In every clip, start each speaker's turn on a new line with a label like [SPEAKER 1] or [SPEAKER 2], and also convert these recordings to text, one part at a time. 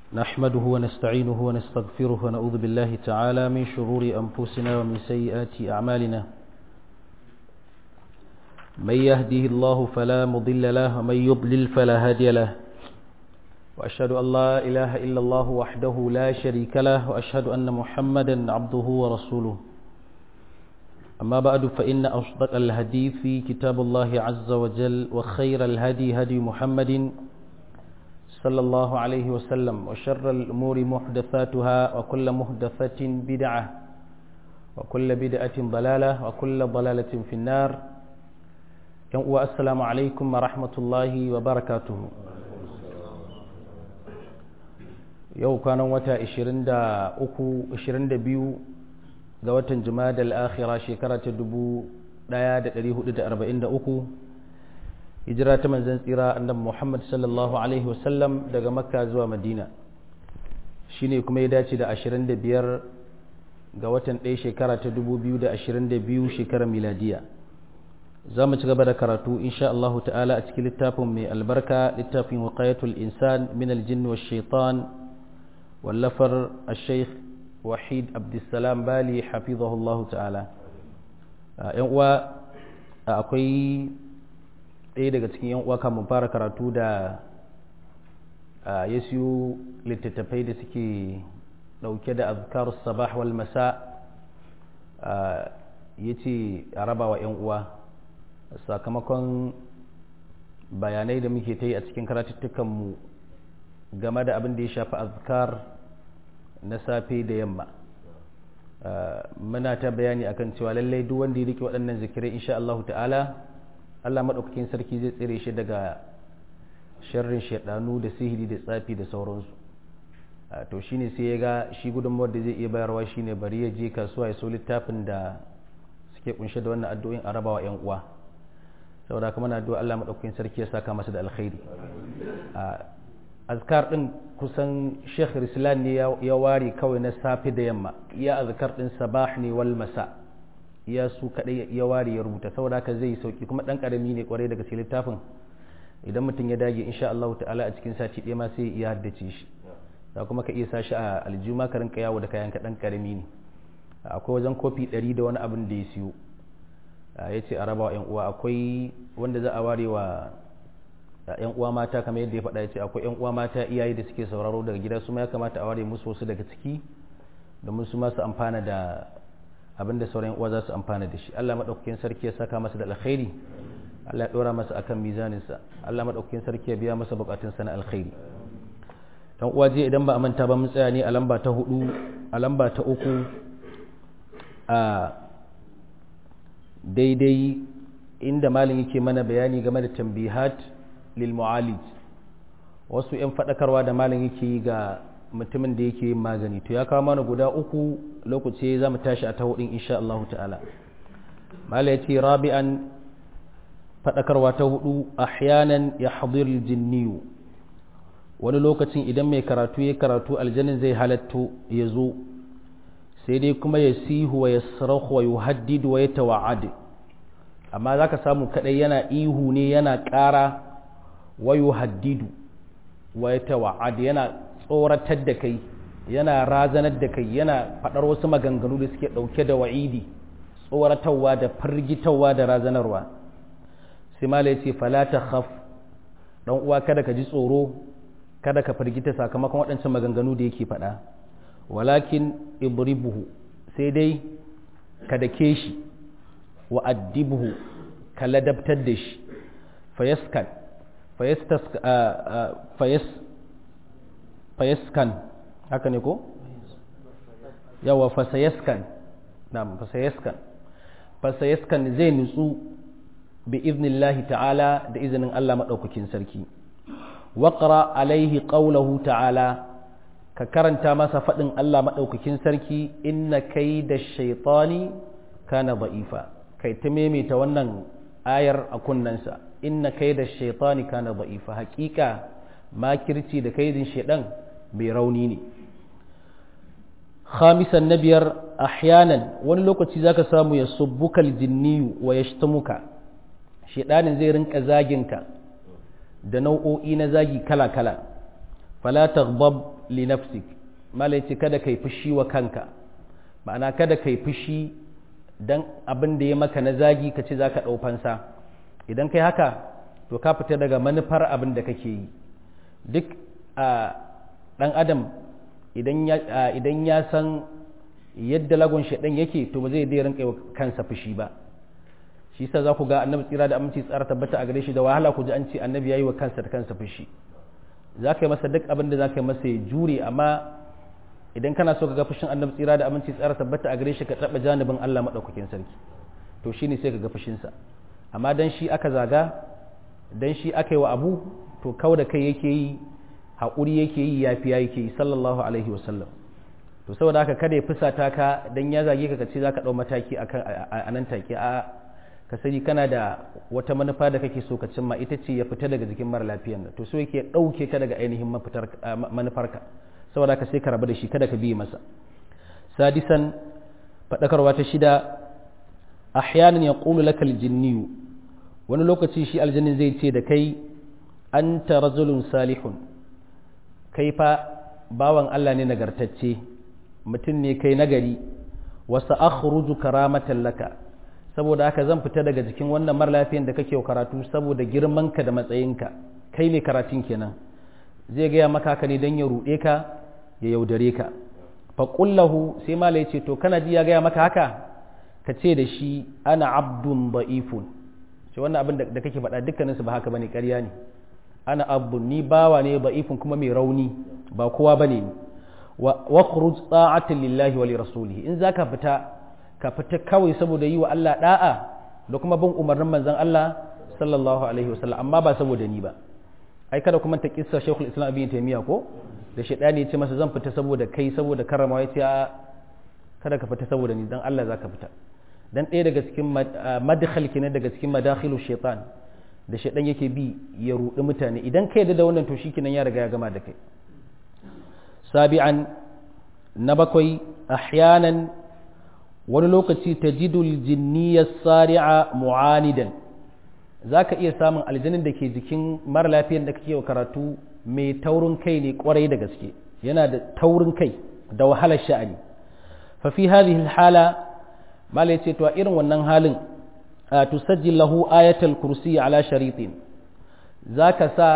[SPEAKER 1] نحمده ونستعينه ونستغفره ونعوذ بالله تعالى من شرور أنفسنا ومن سيئات أعمالنا من يهده الله فلا مضل له ومن يضلل فلا هادي له وأشهد أن لا إله إلا الله وحده لا شريك له وأشهد أن محمدا عبده ورسوله أما بعد فإن أصدق الهدي في كتاب الله عز وجل وخير الهدي هدي محمد صلى الله عليه وسلم وشر الأمور محدثاتها وكل محدثة بدعة وكل بدعة ضلالة وكل ضلالة في النار السلام عليكم ورحمة الله وبركاته yau kwanan wata 23 22 ga watan jumada al-akhira shekara ta 1443 hijira ta manzon tsira annabi Muhammad sallallahu alaihi wasallam daga makka zuwa madina shine kuma ya dace da 25 ga watan 1 shekara ta 2022 shekarar miladiya za mu ci gaba da karatu insha Allah ta'ala a cikin littafin mai albarka littafin waƙayatul insan min aljin wa shaitan wallafar al-sheikh wahid abdulsalam bali hafizahullahu ta'ala yan uwa akwai ɗaya daga cikin yan uwa kamun fara karatu da ya siyo littattafai da suke ɗauke da azkar sabah wal masa ya ce a raba wa yan uwa sakamakon bayanai da muke ta yi a cikin karatuttukanmu game da abin da ya shafi azkar na safe da yamma muna ta bayani akan cewa lallai duk wanda ya rike waɗannan zikirai insha Allah ta'ala Allah maɗaukakin sarki zai tsire shi daga sharrin shaɗanu da sihiri da tsafi da sauransu to shine sai ya ga shi gudunmawar da zai iya bayarwa shine bari ya je kasuwa ya so littafin da suke kunshe da wannan addu'o'in a rabawa 'yan uwa saboda kuma na addu'a Allah maɗaukakin sarki ya saka masa da alkhairi azkar din kusan sheikh rislan ne ya ware kawai na safe da yamma ya azkar din sabah ne wal masa ya su kadai ya ware ya rubuta saboda haka zai sauki kuma dan karami ne kwarai daga cikin littafin idan mutum ya dage insha Allah ta'ala a cikin sati ɗaya ma sai ya haddace shi da kuma ka iya sa shi a aljuma ka rinka yawo da kayan ka dan karami ne akwai wajen kofi 100 da wani abin da ya siyo ya ce a raba wa 'yan uwa akwai wanda za a ware wa yan uwa mata kamar yadda ya faɗa ya ce akwai yan uwa mata iyaye da suke sauraro daga gida su ma ya kamata a ware musu wasu daga ciki domin su ma su amfana da abin da sauran uwa za su amfana da shi Allah madaukakin sarki ya saka masa da alkhairi Allah ya dora masa akan mizanin sa Allah madaukakin sarki ya biya masa bukatun sa na alkhairi dan uwa je idan ba a manta ba mun tsaya ne a lamba ta hudu a lamba ta uku a daidai inda malin yake mana bayani game da tambihat lilmu'alij wasu 'yan faɗakarwa da malam yake yi ga mutumin da yake yin magani to ya kawo mana guda uku lokaci za mu tashi a ta hudun insha Allah ta'ala malam ya ce rabi'an faɗakarwa ta hudu ahyanan ya hadir jinniyu wani lokacin idan mai karatu ya karatu aljanin zai halatto ya zo sai dai kuma ya sihu wa ya sarahu wa yuhaddidu wa ya tawa'ad amma za ka samu kaɗai yana ihu ne yana ƙara wayo haddidu wa ya tawa'ad yana tsoratar da kai yana razanar da kai yana faɗar wasu maganganu da suke ɗauke da wa'idi tsoratarwa da firgitarwa da razanarwa sai mala ya ce falata khaf ɗan uwa kada ka ji tsoro kada ka firgita sakamakon waɗancan maganganu da yake faɗa walakin ibribuhu sai dai ka dake shi wa addibuhu ka ladabtar da shi fayaskan fayaskan haka ne ko? yawa fasayaskan na fasayaskan fasayaskan zai nutsu bi iznillahi ta'ala da izinin Allah maɗaukakin sarki waƙara alaihi ƙaulahu ta'ala ka karanta masa faɗin Allah maɗaukakin sarki inna kai da shaitani kana ba'ifa kai ta maimaita wannan ayar a kunnensa inna kai da shaitani kana da'ifa hakika makirci da kaidin shaidan mai rauni ne khamisan na biyar ahyanan wani lokaci zaka samu ya subbuka aljinniyu wa yashtamuka shaidanin zai rinka zaginka da nau'o'i na zagi kala-kala fala taghdab li nafsik malai ce kada kai fushi wa kanka ma'ana kada kai fushi dan abin da ya maka na zagi ka ce za ka ɗau fansa idan kai haka to ka fita daga manufar abin da kake yi duk ɗan adam idan ya san yadda lagon shaɗan yake to ba zai dai rinka kansa fushi ba shi sa za ku ga annabi tsira da aminci tsara tabbata a gare shi da wahala ku ji an ce annabi ya yi wa kansa da kansa fushi za ka yi masa duk abin da za ka yi masa ya jure amma idan kana so ka ga fushin annabi tsira da aminci tsara tabbata a gare shi ka taɓa janibin Allah maɗaukakin sarki to shine sai ka ga fushinsa amma dan shi aka zaga dan shi aka yi wa abu to kau da kai yake yi haƙuri yake yi yafiya yake yi sallallahu alaihi wasallam to saboda haka kada ya fusata ka dan ya zage ka kace zaka ɗau mataki a nan take a ka sani kana da wata manufa da kake so ka cimma ita ce ya fita daga jikin mara lafiyan nan to so yake ɗauke ka daga ainihin manufarka saboda haka sai ka rabu da shi kada ka biye masa sadisan faɗakarwa ta shida ahyanan ya ƙulu laka aljinniyu wani lokaci shi aljannin zai ce da kai anta rajulun salihun kai fa bawan Allah ne nagartacce mutum ne kai nagari wasu akhruju karamatan laka saboda haka zan fita daga jikin wannan mara lafiyan da kake karatu saboda girmanka da matsayinka kai ne karatun kenan zai gaya maka haka ne don ya ruɗe ka ya yaudare ka faƙullahu sai mala ya ce to kana ji ya gaya maka haka ka ce da shi ana abdun ba'ifun ce wannan abin da kake faɗa dukkaninsu ba haka bane ƙarya ne ana abdun ni bawa ne ba'ifun kuma mai rauni ba kowa bane ni wa khuruj ta'atin lillahi wa li rasulihi in zaka fita ka fita kawai saboda yi wa Allah da'a da kuma bin umarnin manzon Allah sallallahu alaihi wasallam amma ba saboda ni ba ai kada kuma ta kissa Sheikhul Islam Ibn Taymiyyah ko da shaidani ya ce masa zan fita saboda kai saboda karama ya ce a kada ka fita saboda ni dan Allah zaka fita dan ɗaya daga cikin madkhal kenan daga cikin madakhilu shaitan da shaidan yake bi ya rudi mutane idan kai da wannan to shikenan ya riga ya gama da kai sabi'an na bakwai ahyanan wani lokaci tajidul jinniyya sari'a mu'anidan zaka iya samun aljanin da ke jikin mara lafiyan da kake karatu mai taurin kai ne kwarai da gaske yana da taurin kai da wahalar sha'ani fa fi hadhihi hala mala yace to a irin wannan halin tusajjil lahu ayatul kursi ala sharitin zaka sa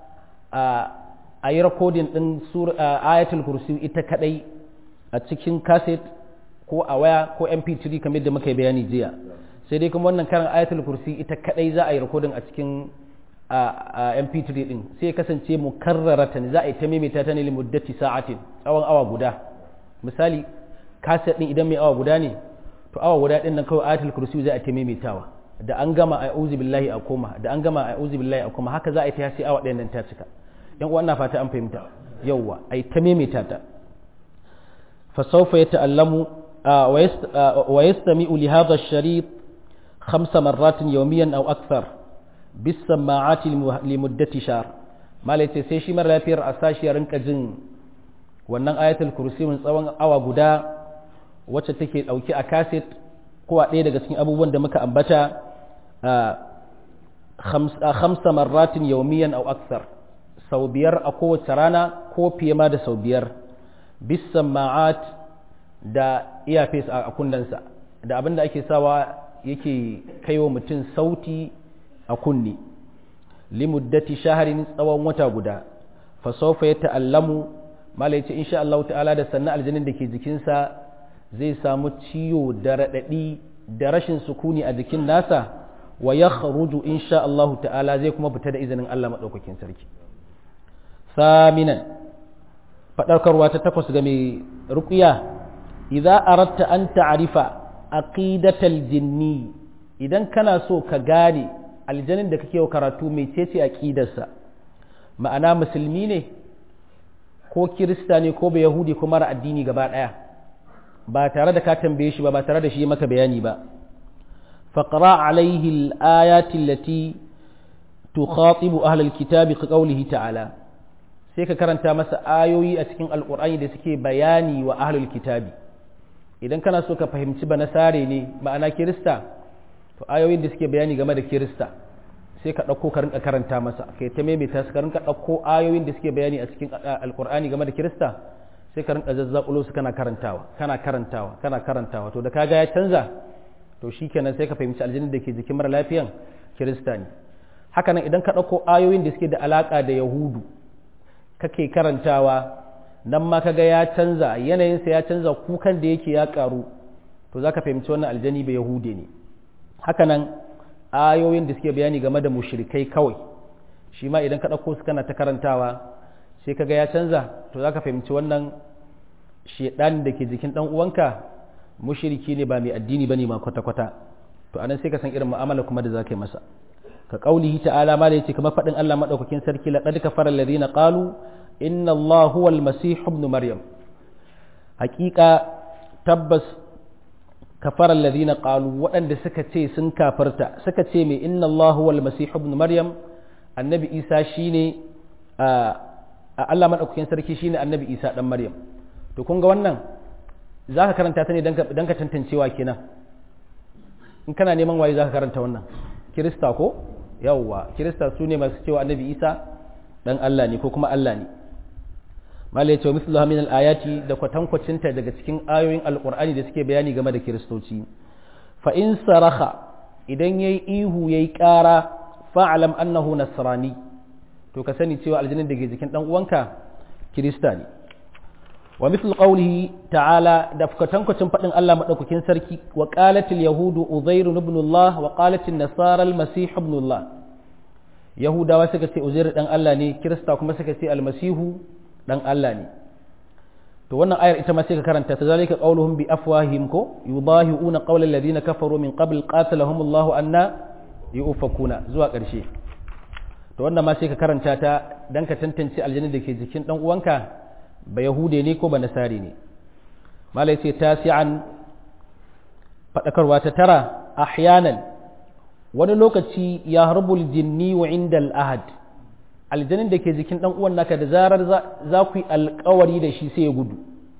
[SPEAKER 1] a yi recording din ayatul kursi ita kadai a cikin cassette ko a waya ko mp3 kamar da muka yi bayani jiya sai dai kuma wannan karan ayatul kursi ita kadai za a yi recording a cikin a mp3 din sai ya kasance mukarraratan za a yi ta maimaita ta ne limuddati sa'atin tsawon awa guda misali kaset din idan mai awa guda ne to awa guda din nan kawai ayatul kursi za a ta maimaitawa da an gama a auzu billahi a koma da an gama a auzu billahi a koma haka za a yi ta sai awa ɗayan nan ta cika yan uwa ina fata an fahimta yawwa a yi ta maimaita ta fa sawfa yata'allamu wa yastami'u li hadha ash-sharit خمس مرات يوميا أو أكثر بالسماعات لمدة شهر ما ليتي sai shi mara lafiyar a sashi ya rinka jin wannan ayatul kursi mun tsawon awa guda wacce take dauki a kaset ko a ɗaya daga cikin abubuwan da muka ambata khamsa marratin yawmiyan aw akthar sau biyar a kowace rana ko fiye ma da sau biyar bis sama'at da earpiece a kunnensa da abin da ake sawa yake kaiwa mutum sauti a kunni limuddati shaharin tsawon wata guda fa sawfa ya ta'allamu mala yace insha Allah ta'ala da sannan aljanin da ke jikinsa zai samu ciwo da radadi da rashin sukuni a jikin nasa wa yakhruju insha Allah ta'ala zai kuma fita da izinin Allah madaukakin sarki saminan fadarkarwa ta takwas ga mai ruqiya idza aratta an ta'rifa aqidatal jinni idan kana so ka gane aljanin da kake karatu mai cece aqidarsa ma'ana musulmi ne ko kirista ne ko yahudi ko mara addini gaba daya ba tare da ka tambaye shi ba ba tare da shi maka bayani ba faqra alaihi al-ayati allati tukhatibu ahlal kitabi ka qawlihi ta'ala sai ka karanta masa ayoyi a cikin alqur'ani da suke bayani wa ahlul kitabi idan kana so ka fahimci ba nasare ne ma'ana kirista to ayoyin da suke bayani game da kirista sai ka ɗauko ka rinka karanta masa kai ta maimaita su ka rinka ɗauko ayoyin da suke bayani a cikin alkur'ani game da kirista sai ka rinka zazzaɓulo su kana karantawa kana karantawa kana karantawa to da kaga ya canza to shikenan sai ka fahimci aljinin da ke jikin mara lafiyan kirista ne haka nan idan ka ɗauko ayoyin da suke da alaƙa da yahudu kake karantawa nan ma kaga ya canza yanayinsa ya canza kukan da yake ya ƙaru to za ka fahimci wannan aljani bai yahude ne haka nan ayoyin da suke bayani game da mushrikai kawai shi ma idan ka ɗauko su kana ta karantawa sai kaga ya canza to za ka fahimci wannan shedan da ke jikin ɗan uwanka mushriki ne ba mai addini bane ma kwata-kwata to anan sai ka san irin mu'amala kuma da za ka yi masa ka kaulihi ta'ala ma da yace kamar faɗin Allah madaukakin sarki laqad kafara alladhina qalu inna Allah huwa al-masih ibn maryam haƙiƙa tabbas kafara alladhina qalu waɗanda suka ce sun kafarta suka ce mai inna Allah huwa al-masih ibn maryam annabi Isa shine a Allah madaukakin sarki shine annabi Isa dan maryam to kun ga wannan zaka karanta ta ne dan ka tantancewa kenan in kana neman waye zaka karanta wannan kirista ko yawwa kirista su ne masu cewa annabi isa dan Allah ne ko kuma Allah ne malai cewa mislu min al-ayati da kwatankwacinta daga cikin ayoyin alqur'ani da suke bayani game da kiristoci fa in saraha idan yayi ihu yayi ƙara fa'alam annahu nasrani to ka sani cewa aljinin da ke jikin dan uwanka kirista ne wa mislu qawlihi ta'ala da kwatankwacin fadin Allah madaukakin sarki wa qalatil yahudu uzair ibn Allah wa qalatil nasara al-masih ibn Allah yahudawa suka ce uzair dan Allah ne kirista kuma suka ce almasihu dan Allah ne to wannan ayar ita ma sai ka karanta ta zalika qauluhum bi afwahihim ko yudahiuna qawla alladhina kafaru min qabl qatalahum Allah anna yufakuna zuwa ƙarshe to wannan ma sai ka karanta ta dan ka tantance aljanna da ke jikin dan uwanka ba yahude ne ko ba nasari ne malai ce tasi'an fadakarwa ta tara ahyanan wani lokaci ya harbul jinni wa inda al'ahad aljanin da ke jikin ɗan uwan naka da zarar za ku yi alkawari da shi sai ya gudu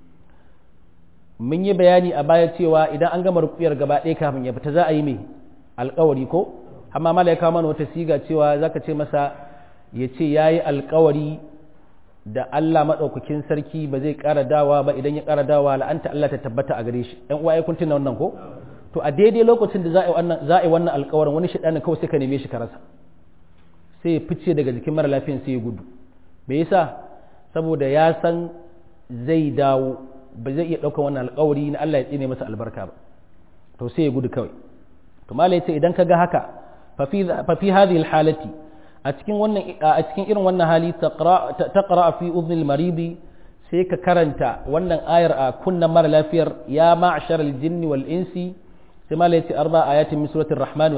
[SPEAKER 1] mun yi bayani a baya cewa idan an gama rukuyar gaba ɗaya kafin ya fita za a yi mai alkawari ko amma mala ya kawo mana wata siga cewa za ka ce masa ya ce ya yi alkawari da Allah maɗaukakin sarki ba zai ƙara dawa ba idan ya ƙara dawa la'anta Allah ta tabbata a gare shi ‘yan uwa ya kuntina wannan ko to a daidai lokacin da za a yi wannan alkawarin wani shaɗani kawai sai ka neme shi ka rasa sai ya fice daga jikin mara lafiyan sai ya gudu me yasa saboda ya san zai dawo ba zai iya ɗaukar wannan alkawari na Allah ya tsine masa albarka ba to sai ya gudu kawai to mala yace idan ka ga haka fa fi hadhihi alhalati a cikin wannan a cikin irin wannan hali taqra fi udhni almaridi sai ka karanta wannan ayar a kunnan mara lafiyar ya ma'shar aljinni wal insi sai mala yace arba ayatin min suratul rahman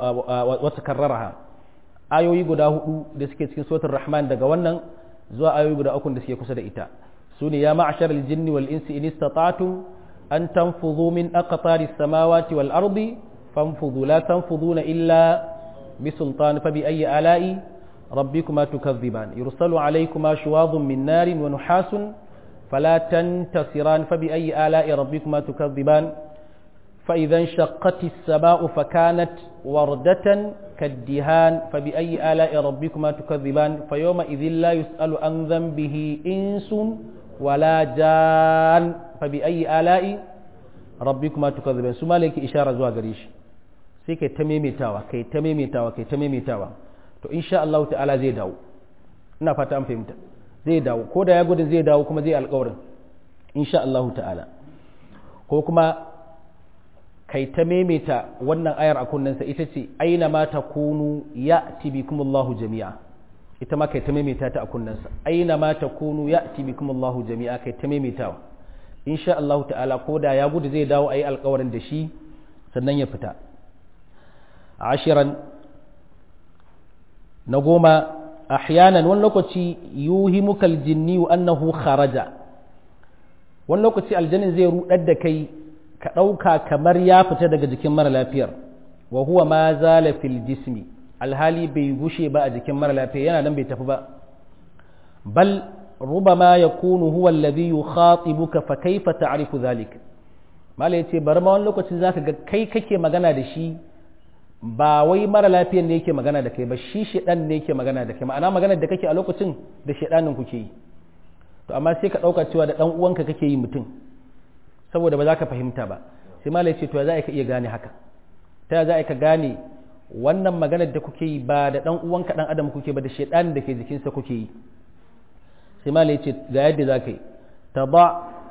[SPEAKER 1] wa takarraraha ayoyi guda hudu da suke cikin suratul rahman daga wannan zuwa ayoyi guda uku da suke kusa da ita sune ya ma'shar aljinni wal insi in istata'tum an tanfudhu min aqtari samawati wal ardi fanfudhu la tanfuduna illa bisultan fa bi ayyi ala'i rabbikuma tukadhiban yursalu alaykuma shuwadun min narin wa nuhasun فلا تنتصران فبأي آلاء ربكما تكذبان فإذا انشقت السماء فكانت وردة كالدهان فبأي آلاء ربكما تكذبان فيومئذ لا يسأل عن ذنبه إنس ولا جان فبأي آلاء ربكما تكذبان ثم لك إشارة زوا قريش sai kai ta maimaitawa kai ta maimaitawa kai ta maimaitawa to insha Allah ta'ala zai dawo ina fata an fahimta zai dawo ko da ya gudun zai dawo kuma zai alƙawarin insha Allah ta'ala ko kuma kai ta maimaita wannan ayar a kunnensa ita ce aina ma ta kunu ya bikumullahu jami'a ita ma kai ta maimaita ta a kunnensa aina ma ta kunu ya bikumullahu jami'a kai ta maimaitawa insha Allah ta'ala ko da ya gudu zai dawo ayi alƙawarin da shi sannan ya fita ashiran na goma ahyanan wani lokaci yuhimuka aljinni annahu kharaja wani lokaci aljanin zai rudar da kai ka ɗauka kamar ya fita daga jikin mara lafiyar wa huwa ma zala fil jismi alhali bai gushe ba a jikin mara lafiya yana nan bai tafi ba bal rubama yakunu huwa alladhi yukhatibuka fa kaifa ta'rifu dhalik mala yace bari ma wani lokacin zaka ga kai kake magana da shi ba wai mara lafiyan ne yake magana da kai ba shi shedan ne yake magana da kai ma'ana magana da kake a lokacin da shedanin kuke yi to amma sai ka dauka cewa da dan uwanka kake yi mutum saboda ba za ka fahimta ba sai malai ce to ya za ka iya gane haka ta ya za ka gane wannan maganar da kuke yi ba da dan uwanka dan adam kuke ba da shedanin da ke jikinsa kuke yi sai malai ce ga yadda za ka yi taba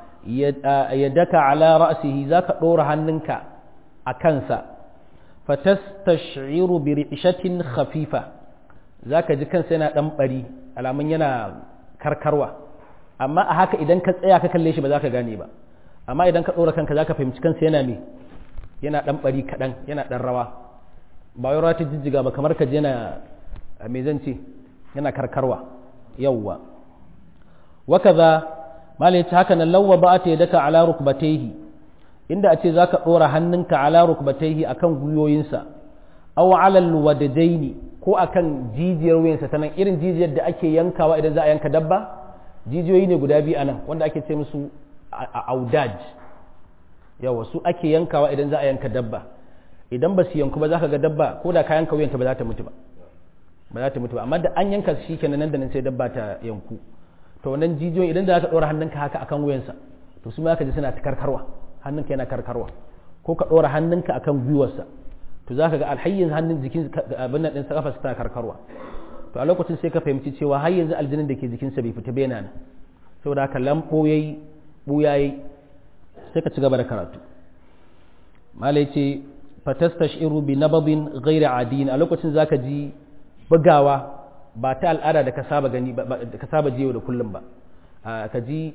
[SPEAKER 1] yadaka ala ra'sihi zaka dora hannunka a kansa fatastash'iru bi ri'shatin khafifa zaka ji kansa yana dan bari alamun yana karkarwa amma a haka idan ka tsaya ka kalle shi ba zaka gane ba amma idan ka dora kanka zaka fahimci kansa yana me yana dan bari kadan yana dan rawa ba wai rawa ta jijjiga ba kamar ka je yana me zan ce yana karkarwa yawwa wakaza malai ta haka nan lawa ba ta yadaka ala rukbatayhi inda a ce za ka ɗora hannunka ala rukbatayhi a kan gwiwoyinsa aw alal wadadaini ko a kan jijiyar wuyansa ta nan irin jijiyar da ake yankawa idan za a yanka dabba jijiyoyi ne guda biyu a nan wanda ake ce musu a audaj yawa su ake yankawa idan za a yanka dabba idan ba su yanku ba za ka ga dabba ko da ka yanka wuyanta ba za ta mutu ba ba za ta mutu ba amma da an yanka shi kenan nan da nan sai dabba ta yanku to wannan jijiyoyi idan da za ka ɗora hannunka haka akan wuyansa to su ma ka ji suna ta karkarwa hannunka yana karkarwa ko ka ɗora hannunka akan gwiwarsa to za ka ga alhayyin hannun jikin abin nan ɗinsa kafa tana karkarwa to a lokacin sai ka fahimci cewa har yanzu aljinin da ke jikinsa bai fita bena nan saboda haka lambo yayi buya yayi sai ka ci gaba da karatu malai ce fatastashiru bi nabadin ghairi adin a lokacin zaka ji bugawa ba ta al'ada da ka saba gani da ka saba jiyo da kullum ba ka ji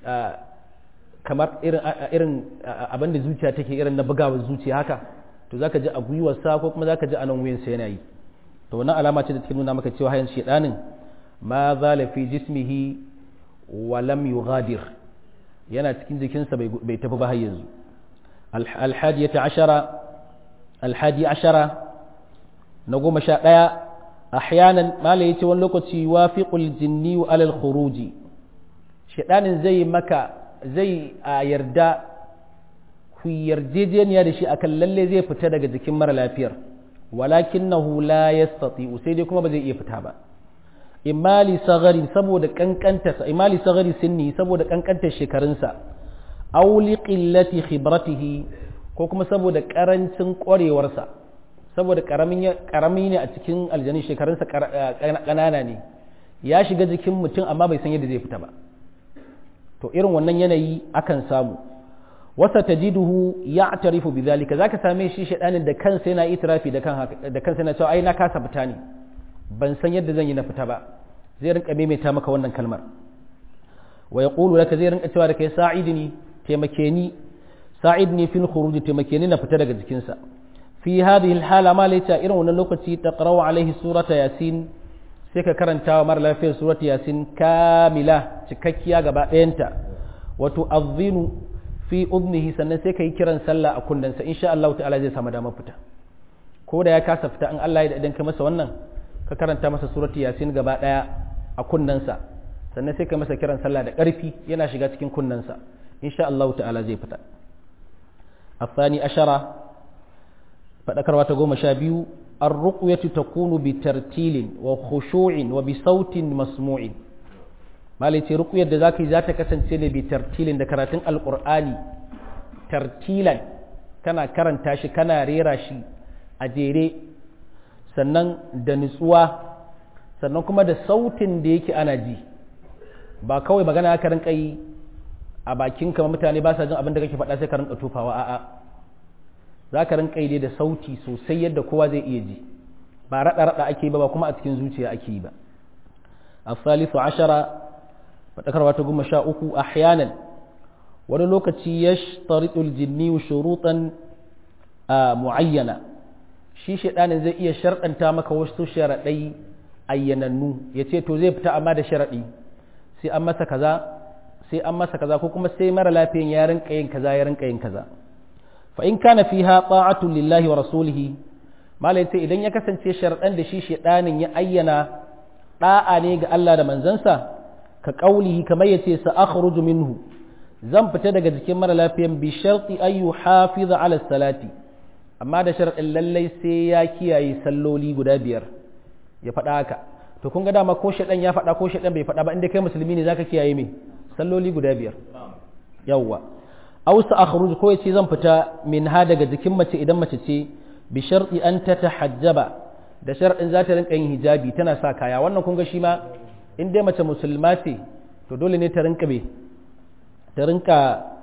[SPEAKER 1] kamar irin irin abin da zuciya take irin na bugawar zuciya haka to zaka ji a gwiwarsa ko kuma zaka ji a nan wuyansa yana yi to wannan alama ce da take nuna maka cewa hayan shedanin ma zala fi jismihi wa lam yughadir yana cikin jikinsa bai tafi ba har yanzu alhadiyata ashara alhadi ashara na goma sha ɗaya ahyanan malai yace wani lokaci wafiqul jinni wa alal khuruji shedanin zai maka zai a yarda ku yarjejeniya da shi akan lalle zai fita daga jikin mara lafiyar walakinahu la yastati'u sai dai kuma ba zai iya fita ba imali sagari saboda kankanta imali sagari sinni saboda kankantar shekarunsa aw li qillati khibratihi ko kuma saboda karancin kwarewarsa saboda karamin karami ne a cikin aljanin shekarunsa kanana ne ya shiga jikin mutum amma bai san yadda zai fita ba to irin wannan yanayi akan samu wasa tajiduhu ya'tarifu bidhalika zaka same shi shedanin da kansa yana itirafi da kan da kansa yana cewa ai na kasa fita ne ban san yadda zan yi na fita ba zai rinka maimaita maka wannan kalmar wa yaqulu laka zai rinka cewa da kai sa'idni taimake ni sa'idni fil khuruj taimake ni na fita daga jikinsa fi hadhihi alhala ma laita irin wannan lokaci taqra'u alaihi surata yasin sai ka karanta wa mara lafiyar surata yasin kamila cikakkiya gaba ɗayanta wato azinu fi udnihi sannan sai ka yi kiran sallah a kundansa insha Allah ta'ala zai samu damar fita ko da ya kasa fita in Allah ya idan ka masa wannan ka karanta masa surati yasin gaba daya a kunnensa sannan sai ka masa kiran sallah da ƙarfi yana shiga cikin kunnensa insha Allah ta'ala zai fita afani ashara fadakarwa ta goma sha biyu ar-ruqyatu takunu bi tartilin wa khushu'in wa bi sautin masmu'in malai ce ruqyar da zaka yi za ta kasance ne bi tartilin da karatun alqur'ani tartilan kana karanta shi kana rera shi a jere sannan da nutsuwa sannan kuma da sautin da yake ana ji ba kawai magana ka rinka yi a bakin kama mutane ba sa jin abin da kake faɗa sai ka rinka tufawa a'a za ka rinka yi da sauti sosai yadda kowa zai iya ji ba raɗa-raɗa ake ba ba kuma a cikin zuciya ake yi ba asalisu ashara faɗakarwa ta goma sha uku ahyanan wani lokaci ya taritul jinni shuruɗan mu'ayyana shi shaɗanin zai iya sharɗanta maka wasu sharaɗai ayyanannu ya ce to zai fita amma da sharaɗi sai an masa kaza sai an masa kaza ko kuma sai mara lafiyan ya rinka yin kaza ya rinka yin kaza fa in kana fiha ta'atun lillahi wa rasulihi malai ce idan ya kasance sharaɗan da shi shaɗanin ya ayyana ɗa'a ne ga Allah da manzansa ka ƙaulihi kamar ya ce sa akhruju minhu zan fita daga jikin mara lafiyan bi sharti ayu hafiza ala salati amma da sharaɗin lallai sai ya kiyaye salloli guda biyar ya faɗa haka to kun ga dama ko shaɗan ya faɗa ko shaɗan bai faɗa ba inda kai musulmi ne zaka kiyaye me salloli guda biyar yawwa aw sa akhruj ko yace zan fita min ha daga jikin mace idan mace ce bi sharti an tatahajjaba da sharadin za ta rinka yin hijabi tana sa kaya wannan kun ga shi ma in dai mace musulma ce to dole ne ta rinka be ta rinka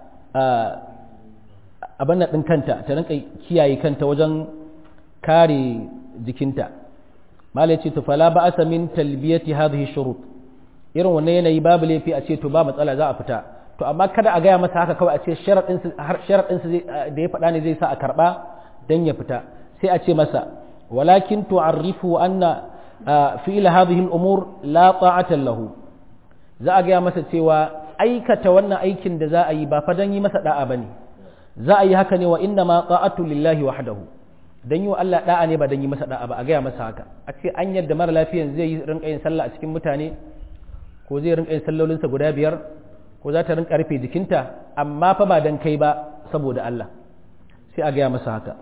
[SPEAKER 1] abin nan ɗin kanta ta rinka kiyaye kanta wajen kare jikinta malai ce to fala ba asa min talbiyati hadhihi shurut irin wannan yanayi babu laifi a ce to ba matsala za a fita to amma kada a gaya masa haka kawai a ce sharadin sharadin da ya faɗa ne zai sa a karba dan ya fita sai a ce masa walakin tu'arrifu anna fi'l hadhihi al-umur la ta'ata lahu za a gaya masa cewa aikata wannan aikin da za a yi ba fa dan yi masa da'a bane za a yi haka ne wa inna ma ta'atu lillahi wahdahu dan yi wa Allah da'a ne ba dan yi masa da'a ba a gaya masa haka a ce an yadda mara lafiyan zai yi rinka yin sallah a cikin mutane ko zai rinka yin sallolinsa guda biyar ko za ta rinka rufe jikinta amma fa ba dan kai ba saboda Allah sai a gaya masa haka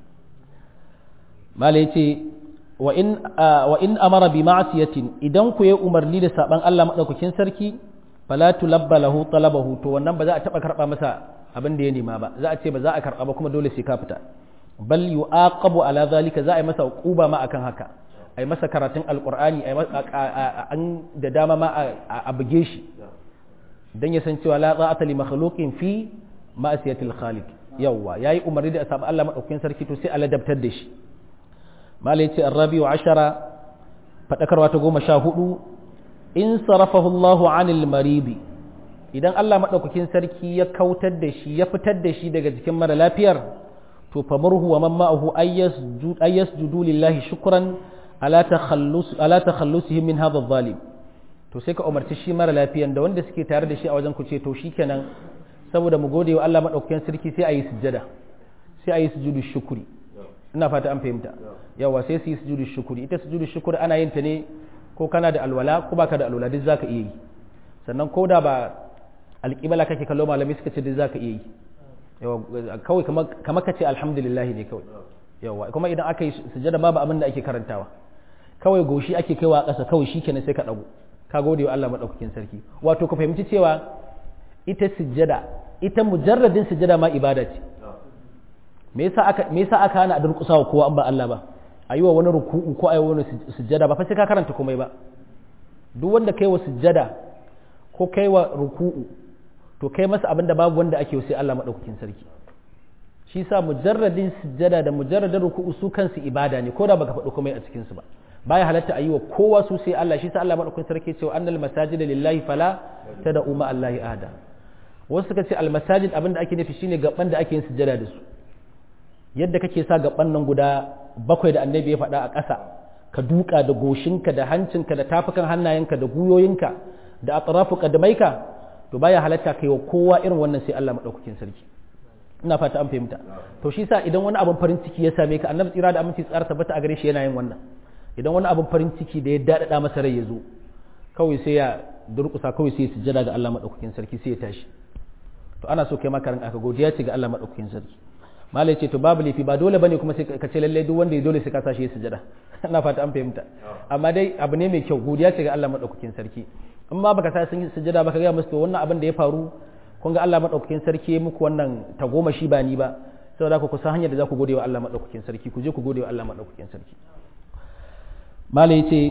[SPEAKER 1] mala yace wa in wa in amara bi ma'siyatin idan ku yi umarni da saban Allah madaukakin sarki fala tulabba lahu talabahu to wannan ba za a taba karba masa abin da ya nema ba za a ce ba za a karba ba kuma dole sai ka fita bal yu'aqabu ala zalika za a yi masa uquba ma akan haka a yi masa karatun alqur'ani an da dama ma a buge shi dan ya san cewa la za'ata li makhluqin fi ma'siyatil khaliq yawa yayi umarni da saban Allah madaukakin sarki to sai a ladabtar da shi malai ce arrabi wa ashara fadakarwa ta goma sha hudu in sarafahu Allahu anil maridi idan Allah maɗaukakin sarki ya kautar da shi ya fitar da shi daga jikin mara lafiyar to famurhu wa man ma'ahu ayyasjudu lillahi shukran ala takhallus ala takhallusihi min hadha adh-dhalim to sai ka umarci shi mara lafiyan da wanda suke tare da shi a wajen ku ce to shikenan saboda mu gode wa Allah maɗaukakin sarki sai a yi sujjada sai a yi sujudu shukuri ina fata an fahimta yawa sai su yi sujudu shukuri ita sujudu shukuri ana yin ta ne ko kana da alwala ko baka da alwala duk zaka iya yi sannan ko da ba alƙibala kake kallo malami suka ce duk zaka iya yi yawa kawai kamar ka ce alhamdulillah ne kawai yawa kuma idan aka yi sujada babu abin da ake karantawa kawai goshi ake kaiwa ƙasa kawai shikenan sai ka dago ka gode wa Allah madaukakin sarki wato ka fahimci cewa ita sujada ita mujarradin sujada ma ibada ce me yasa aka me yasa aka hana a durƙusa wa kowa an ba Allah ba a yi wa wani ruku'u ko a yi wa wani sujjada ba fa sai ka karanta komai ba duk wanda kai wa sujjada ko kai wa ruku'u to kai masa abin da babu wanda ake sai Allah madaukakin sarki shi sa mujarradin sujjada da mujarradin ruku'u su kansu ibada ne ko da baka faɗi komai a cikin su ba baya halatta a yi wa kowa su sai Allah shi sa Allah madaukakin sarki cewa annal masajida lillahi fala tad'u ma Allahi ahada wasu suka ce al masajid abin da ake nufi shine gaban da ake yin sujjada da su yadda kake sa gaban nan guda bakwai da annabi ya faɗa a ƙasa ka duka da goshinka da hancinka da tafukan hannayenka da guyoyinka da atrafu kadamaika to baya halatta kai wa kowa irin wannan sai Allah madaukakin sarki ina fata an fahimta to shi sa idan wani abin farin ciki ya same ka annabi tsira da aminci tsara tabbata a gare shi yana yin wannan idan wani abin farin ciki da ya dadada masa rai ya zo kawai sai ya durƙusa kawai sai ya sujjada ga Allah madaukakin sarki sai ya tashi to ana so kai ma karin aka godiya ce ga Allah madaukakin sarki malai ce to babu laifi ba dole bane kuma sai ka ce lalle duk wanda ya dole sai ka sashi ya sujada ina fata an fahimta amma dai abu ne mai kyau godiya ce ga Allah madaukakin sarki in ma baka sa sun sujada baka ga musu to wannan abin da ya faru kun ga Allah madaukakin sarki ya muku wannan tagomashi ba ni ba saboda ku kusan hanyar da za ku gode wa Allah madaukakin sarki ku je ku gode wa Allah madaukakin sarki malai ce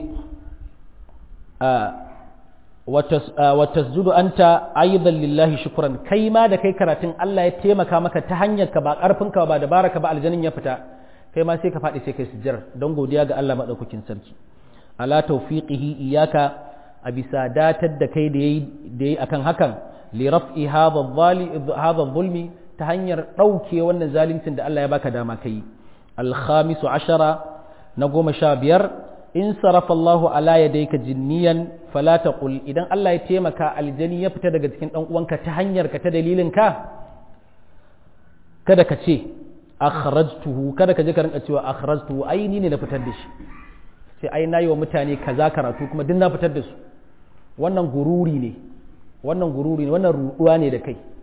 [SPEAKER 1] wa tasjudu anta aidan lillahi shukran kai ma da kai karatun Allah ya taimaka maka ta hanyar ka ba karfin ka ba dabara ka ba aljanin ya fita kai ma sai ka faɗi sai kai sujjar don godiya ga Allah madaukakin sarki ala tawfiqihi iyaka a bisa datar da kai da yayi da yayi akan hakan li raf'i hadha zulmi ta hanyar ɗauke wannan zaluncin da Allah ya baka dama kai al khamisu ashara na goma sha biyar in sarafa Allahu ala yadayka jinniyan fala taqul idan Allah ya taimaka aljani ya fita daga cikin dan uwanka ta hanyar ka ta dalilin ka kada ka ce akhrajtuhu kada ka je ka rinka cewa akhrajtuhu ai ni ne na fitar da shi sai ai nayi wa mutane kaza karatu kuma duk na fitar da su wannan gururi ne wannan gururi ne wannan ruduwa ne da kai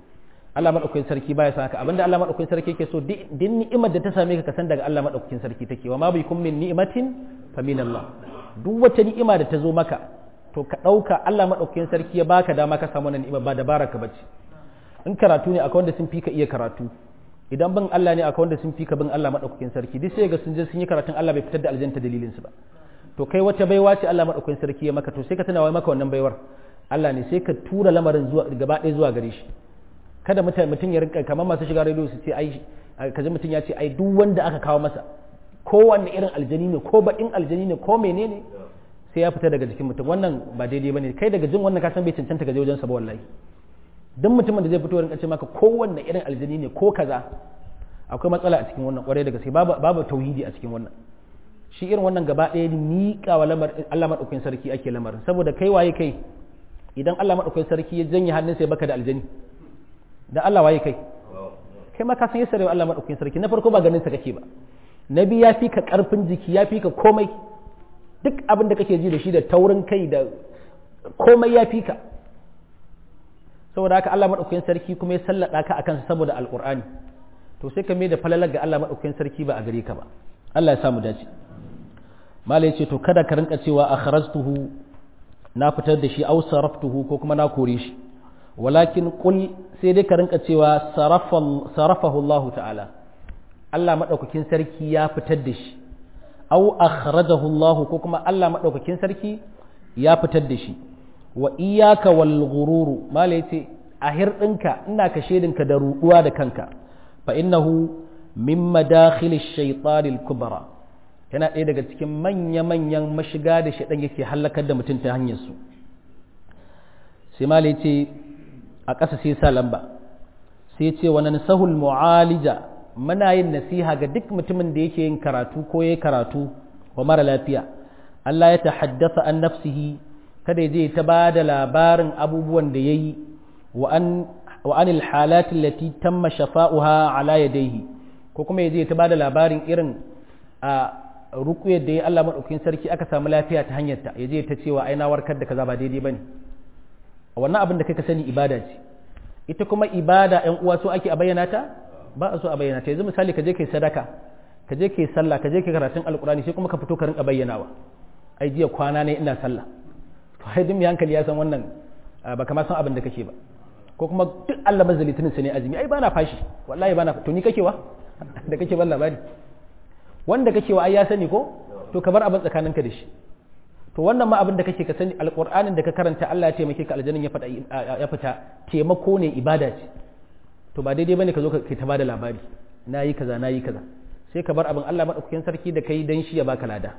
[SPEAKER 1] Allah madaukakin sarki baya san haka abinda Allah madaukakin sarki yake so din ni'imar da ta same ka ka san daga Allah madaukakin sarki take wa ma bikum min ni'matin fa min Allah duk wata ni'ima da ta zo maka to ka dauka Allah madaukakin sarki ya baka dama ka samu wannan ni'ima ba dabara ka bace in karatu ne akwai wanda sun fi ka iya karatu idan bin Allah ne akwai wanda sun fi ka bin Allah madaukakin sarki duk sai ga sun je sun yi karatun Allah bai fitar da aljanta dalilin su ba to kai wata baiwa ce Allah madaukakin sarki ya maka to sai ka tana wai maka wannan baiwar Allah ne sai ka tura lamarin zuwa gaba ɗaya zuwa gare shi kada mutum ya rinka kamar masu shiga rediyo su ce ai kaji mutum ya ce ai duk wanda aka kawo masa kowanne irin aljani ne ko baɗin aljani ne ko menene sai ya fita daga jikin mutum wannan ba daidai bane kai daga jin wannan ka san bai cancanta ka je wajen sa ba wallahi duk mutumin da zai fito rinka ce maka kowanne irin aljani ne ko kaza akwai matsala a cikin wannan kwarai da gaske babu babu tauhidi a cikin wannan shi irin wannan gaba ɗaya miƙa wa lamar Allah madaukakin sarki ake lamarin saboda kai waye kai idan Allah madaukakin sarki ya janye hannunsa ya baka da aljani da Allah waye kai kai ma ka san yasa Allah madaukakin sarki na farko ba ganin sa kake ba nabi ya fi ka karfin jiki ya fi ka komai duk abin da kake ji da shi da taurin kai da komai ya fi ka saboda haka Allah madaukakin sarki kuma ya sallada ka akan sa saboda alqur'ani to sai ka mai da falalar ga Allah madaukakin sarki ba a gare ka ba Allah ya samu dace malai ce to kada ka rinka cewa akhrajtuhu na fitar da shi au saraftuhu ko kuma na kore shi walakin kul sai dai ka rinka cewa sarafahu Allah ta'ala Allah maɗaukakin sarki ya fitar da shi au akhrajahu Allah ko kuma Allah maɗaukakin sarki ya fitar da shi wa iyaka wal ghururu mala yace a hirɗinka ina ka shedinka da ruɗuwa da kanka fa innahu min madakhil ash-shaytan al-kubra yana ɗaya daga cikin manya-manyan mashiga da shaɗan yake hallakar da mutum ta hanyar su sai mala yace a ƙasa sai sa lamba sai ce wani sahul mu'alija muna yin nasiha ga duk mutumin da yake yin karatu ko ya karatu wa mara lafiya Allah ya tahaddasa an nafsihi kada je ta ba da labarin abubuwan da ya yi wa anil halatin lati tamma shafa'uha ala yadayhi ko kuma ya je ta ba da labarin irin a rukuyar da ya Allah maɗaukin sarki aka samu lafiya ta hanyarta ya je ta cewa ai na warkar da kaza ba daidai bane wannan abin da kai ka sani ibada ce ita kuma ibada ‘yan uwa so ake a bayyana ta ba a so a bayyana ta yanzu misali ka je kai sadaka ka je kai sallah ka je kai karatun alkurani sai kuma ka fito ka rinka bayyanawa ai jiya kwana ne ina sallah to ai duk mai hankali ya san wannan ba kamar san abin da kake ba ko kuma duk Allah mazza litinin sa ne azumi ai bana fashi wallahi bana to ni kake wa da kake ban labari wanda kake wa ai ya sani ko to ka bar abin tsakaninka da shi to wannan ma abin da kake ka sani alƙur'anin da ka karanta Allah ya taimake ka aljannin ya fita ya fita taimako ne ibada ce to ba daidai bane ka zo ka ta bada labari nayi kaza nayi kaza sai ka bar abin Allah madaukakin sarki da kai dan shi ya baka lada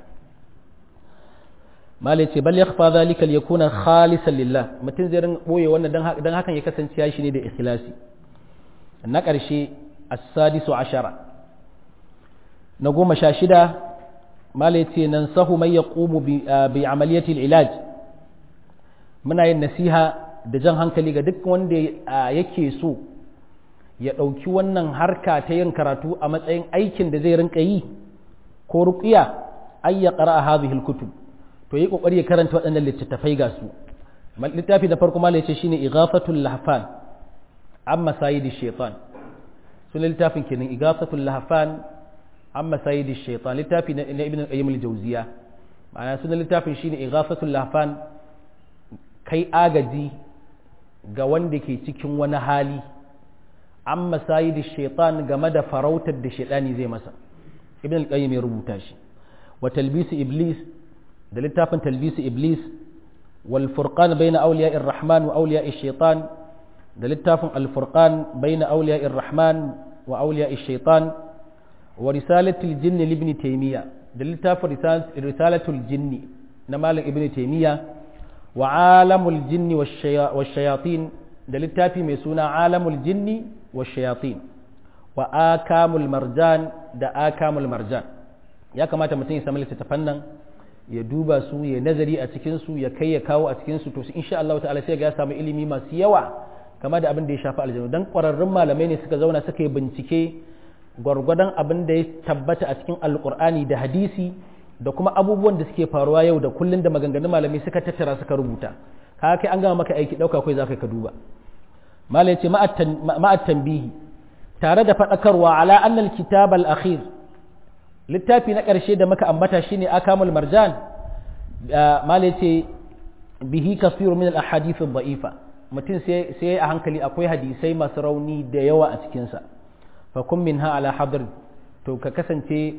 [SPEAKER 1] malai ce bal yakhfa zalika liyakuna khalisan lillah mutum zai rin boye wannan dan hakan ya kasance ya shi ne da ikhlasi na ƙarshe as-sadisu ashara na goma sha shida mala ce nan sahu mai ya ƙumu bi amaliyatil ilaj muna yin nasiha da jan hankali ga duk wanda yake so ya ɗauki wannan harka ta yin karatu a matsayin aikin da zai rinka yi ko ruƙiya ay ya qara hadhihi alkutub to yi kokari ya karanta waɗannan littattafai ga su littafi da farko mala yace shine ighafatul lahfan amma sayidi shaytan sunan littafin kenan ighafatul lahfan amma sayidi shaitan littafi na ibn qayyim al-jawziya ma'ana sunan littafin shine ighafatul lahfan kai agaji ga wanda ke cikin wani hali amma sayidi shaitan game da farautar da shaitani zai masa ibn al-qayyim ya rubuta shi wa talbisi iblis da littafin talbisi iblis wal furqan bayna awliya'ir rahman wa awliya'ish shaitan da littafin al furqan bayna awliya'ir rahman wa awliya'ish shaitan wa risalatul jinni libni taymiya da littafin risalatul jinni na malam ibn taymiya wa alamul jinni wa shayatin da littafi mai suna alamul jinni wa shayatin wa akamul marjan da akamul marjan ya kamata mutum ya samu littattafan nan ya duba su ya nazari a cikin su ya kai ya kawo a cikin su to insha Allah ta'ala sai ga ya samu ilimi masu yawa kama da abin da ya shafi aljanu dan kwararrun malamai ne suka zauna suka yi bincike gwargwadon abin da ya tabbata a cikin alkur'ani da hadisi da kuma abubuwan da suke faruwa yau da kullun da maganganun malamai suka tattara suka rubuta ka kai an gama maka aiki dauka kai zaka ka duba malai ce ma'at tanbihi tare da faɗakarwa ala annal kitab al-akhir littafi na ƙarshe da muka ambata shine akamul marjan malai ce bihi kafiru min al-ahadith ad-da'ifa mutum sai sai a hankali akwai hadisai masu rauni da yawa a cikin sa fa kun minha ala hadr to ka kasance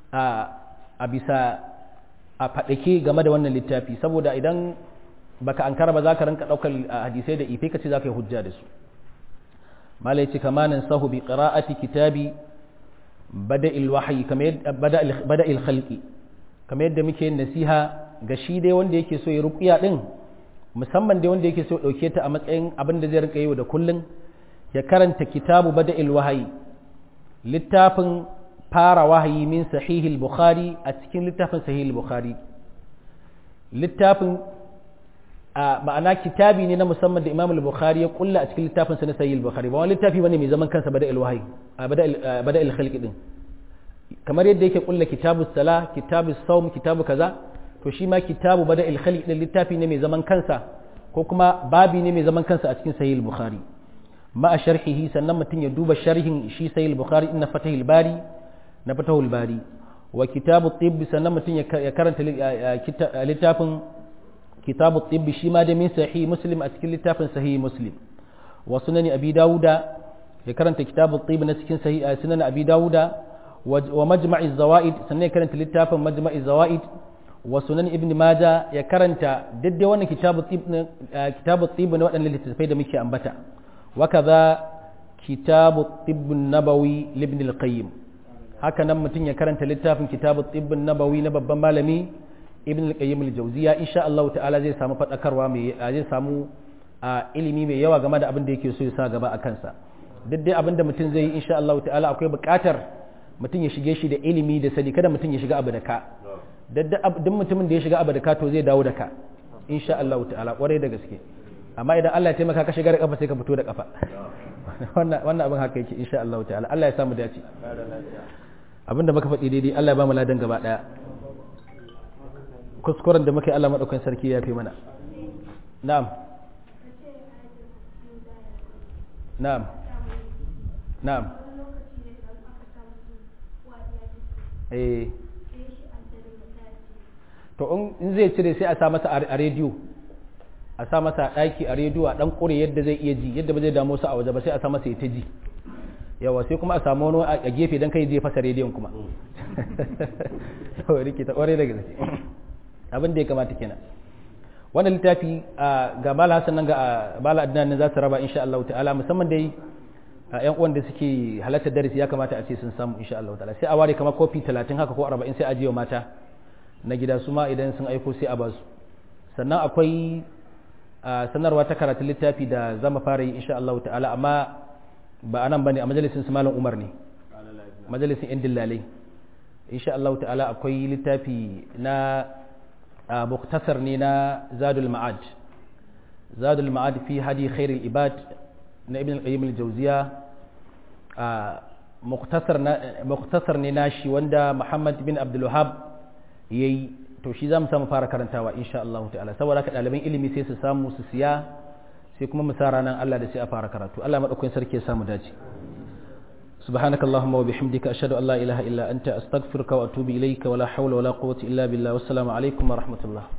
[SPEAKER 1] a bisa a faɗake game da wannan littafi saboda idan baka ankara ba za ka rinka ɗaukar hadisai da ife ka ce za ka yi hujja da su malai ce kama nan sahu bi qira'ati kitabi bada'il wahyi bada'il khalqi kamar yadda muke yin nasiha ga shi dai wanda yake so ya ruqiya din musamman dai wanda yake so ya dauke ta a matsayin abin da zai rinka yi da kullun ya karanta kitabu bada'il wahyi littafin fara wahayi min sahihil bukhari a cikin littafin sahihil bukhari littafin a ma'ana kitabi ne na musamman da imam al-bukhari ya kulla a cikin littafin sa na sahihil bukhari ba wani littafi bane mai zaman kansa bada al-wahayi bada al-khalq din kamar yadda yake kulla kitabu sala kitabu sawm kitabu kaza to shi ma kitabu bada al-khalq din littafi ne mai zaman kansa ko kuma babi ne mai zaman kansa a cikin sahihil bukhari ma'a sharhihi sannan mutum ya duba sharhin shi sahihil bukhari inna fatahil bari na fatahul bari wa kitabu tibbi sannan mutum ya karanta littafin kitabu tibbi shi ma da min sahih muslim a cikin littafin sahih muslim wa sunani abi dawuda ya karanta kitabu tibbi na cikin sahih sunan abi dawuda wa majma'i zawaid sannan ya karanta littafin majma'i zawaid wa sunan ibn maja ya karanta daddai wannan kitabu tibbi kitabu tibbi na waɗannan littattafai da muke ambata wa kaza kitabu tibbi nabawi libn al-qayyim haka nan mutum ya karanta littafin kitabu tibbin nabawi na babban malami ibn al-qayyim al-jawziya insha Allah ta'ala zai samu fadakarwa mai zai samu ilimi mai yawa game da abin da yake so ya sa gaba a kansa duk dai abin da mutum zai yi insha Allah ta'ala akwai buƙatar mutum ya shige shi da ilimi da sani kada mutum ya shiga abu da ka duk mutumin da ya shiga abu da ka to zai dawo da ka insha Allah ta'ala kwarai da gaske amma idan Allah ya taimaka ka shiga da kafa sai ka fito da kafa wannan wannan abin haka yake insha Allah ta'ala Allah ya samu dace abinda muka faɗi daidai Allah ya ba mu ladan gaba ɗaya kuskuren da muka yi Allah maɗaukan sarki ya fi mana na'am na'am na'am eh to in zai cire sai a sa masa a rediyo a sa masa ɗaki a rediyo a ɗan ƙure yadda zai iya ji yadda ba zai damu su a waje ba sai a sa masa ya ta ji yawa sai kuma a samu wani a gefe don kai zai fasa rediyon kuma yawa rike ta kwarai da gaske abin da ya kamata kenan wannan littafi ga mala hasan nan ga bala adnan za su raba insha Allah ta'ala musamman dai yan uwan da suke halartar darasi ya kamata a ce sun samu insha Allah ta'ala sai a ware kamar kofi 30 haka ko 40 sai a jiyo mata na gida su ma idan sun aiko sai a ba su sannan akwai sanarwa ta karatun littafi da zama fara yi insha Allah ta'ala amma ba anan bane a majalisin su malam Umar ne majalisin yan dillalai insha Allah ta'ala akwai littafi na muktasar ne na Zadul Ma'ad Zadul Ma'ad fi hadi khairul ibad na Ibn al-Qayyim al-Jawziya muktasar na muktasar ne nashi wanda Muhammad bin Abdul Wahhab yayi to shi zamu samu fara karantawa insha Allah ta'ala saboda ka ɗaliban ilimi sai su samu su siya sai kuma mu sa ranar Allah da sai a fara karatu Allah madaukakin sarki ya samu dace سبحانك اللهم وبحمدك أشهد أن لا إله إلا أنت أستغفرك وأتوب إليك ولا حول ولا قوة إلا بالله والسلام عليكم ورحمة الله